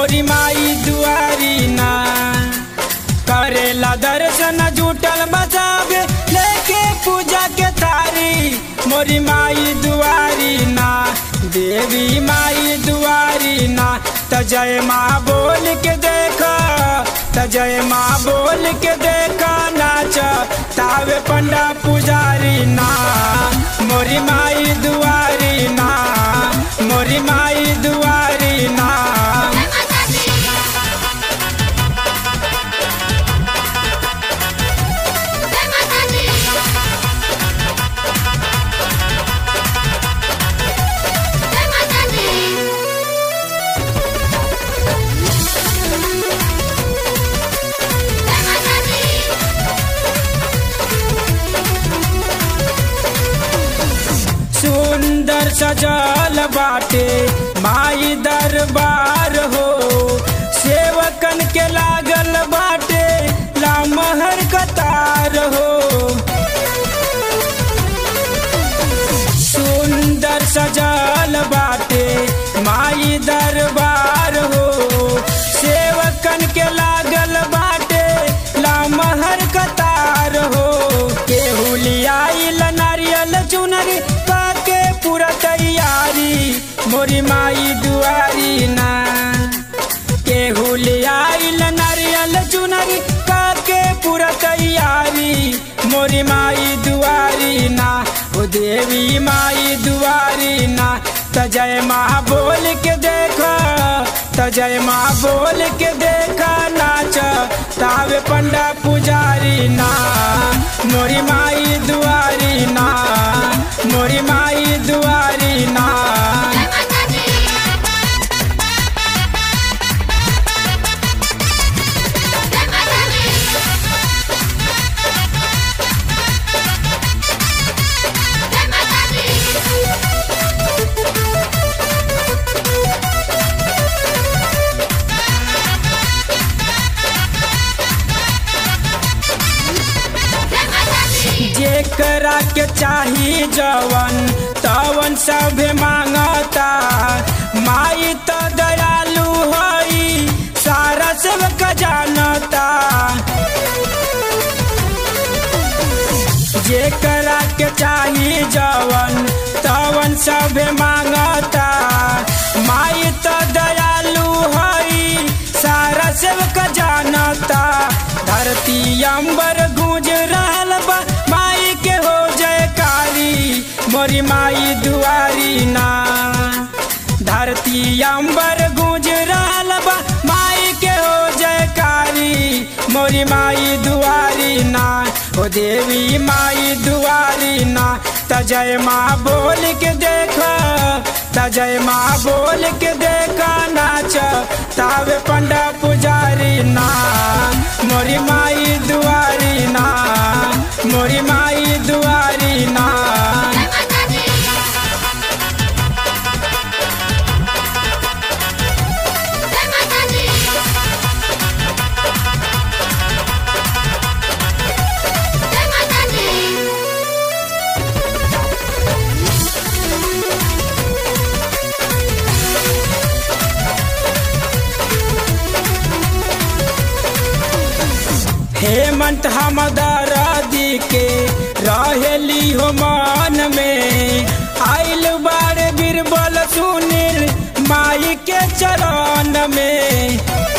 मोरी माई दुआरी ना करेला दर्शन जुटल बजावे लेके पूजा के थारी मोरी माई दुआरी ना देवी माई दुआरी ना त जय माँ बोल के देखा त जय माँ बोल के देखा नाच तावे पंडा पुजारी ना मोरी माई दुआरी ना मोरी माई दुआरी ना सुंदर सजल बाटे माई दरबार हो सेवकन के लागल बाटे लामहर कतार हो सुंदर सजल बाटे माई दरबार हो सेवकन के लागल बाटे लामहर कतार हो केहू लियाइल नारियल चुनरी काके पूरा तैयारी मोरी माई दुआरी ना केहू लियाइल नारियल चुनरी काके पूरा तैयारी मोरी माई दुआरी ना ओ देवी माई दुआरी ना त जय माँ बोल के देखा त जय माँ बोल के देखा नाच तावे पंडा पुजारी ना मोरी माई दुआरी ना मोरी माई दुआरी ना जेकरा के चाही जवन तवन सभे मांगता माई तो दयालु हई सारा सेवक जानता जेकरा के चाही जवन तवन सभे मांगता माई तो दयालु हई सारा सेवक जानता धरती अंबर गूंज रहल बा माई के हो जयकारी मोरी माई दुआरी ना धरती अंबर गूंज रहल बा माई के हो जयकारी मोरी माई दुआरी ना ओ देवी माई दुआरी ना त जय माँ बोल के देखा त जय माँ बोल के देखा नाच तावे पंडा पुजारी ना मोरी माई दुआरी ना मोरी माई दुआरी ना हेमंत हम दरादी के रहेली हो मान में आइल बारे बीरबल सुनील माई के चरण में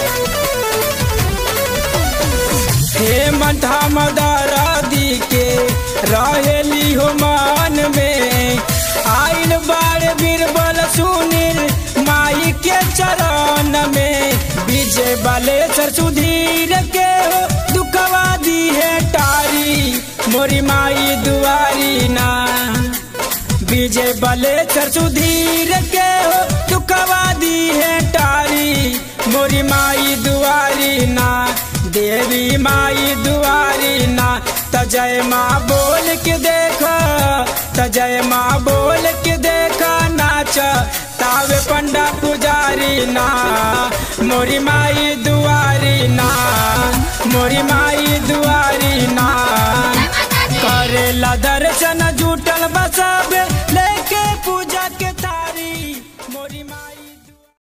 हेमंत हम दरादी के रहेली हो मान में आइल बारे बीरबल सुनील माई के चरण में विजय बालेश्वर सुधीर के हो दुखवा दी है टारी मोरी माई दुआरी ना विजय बलेश्वर सुधीर के हो दुखवा दी है टारी मोरी माई दुआरी ना देवी माई दुआरी ना त जय माँ बोल के देखा त जय माँ बोल के देखा नाच तावे पंडा पुजारी ना मोरी माई दुआरी ना मोरी माई दुआरी ना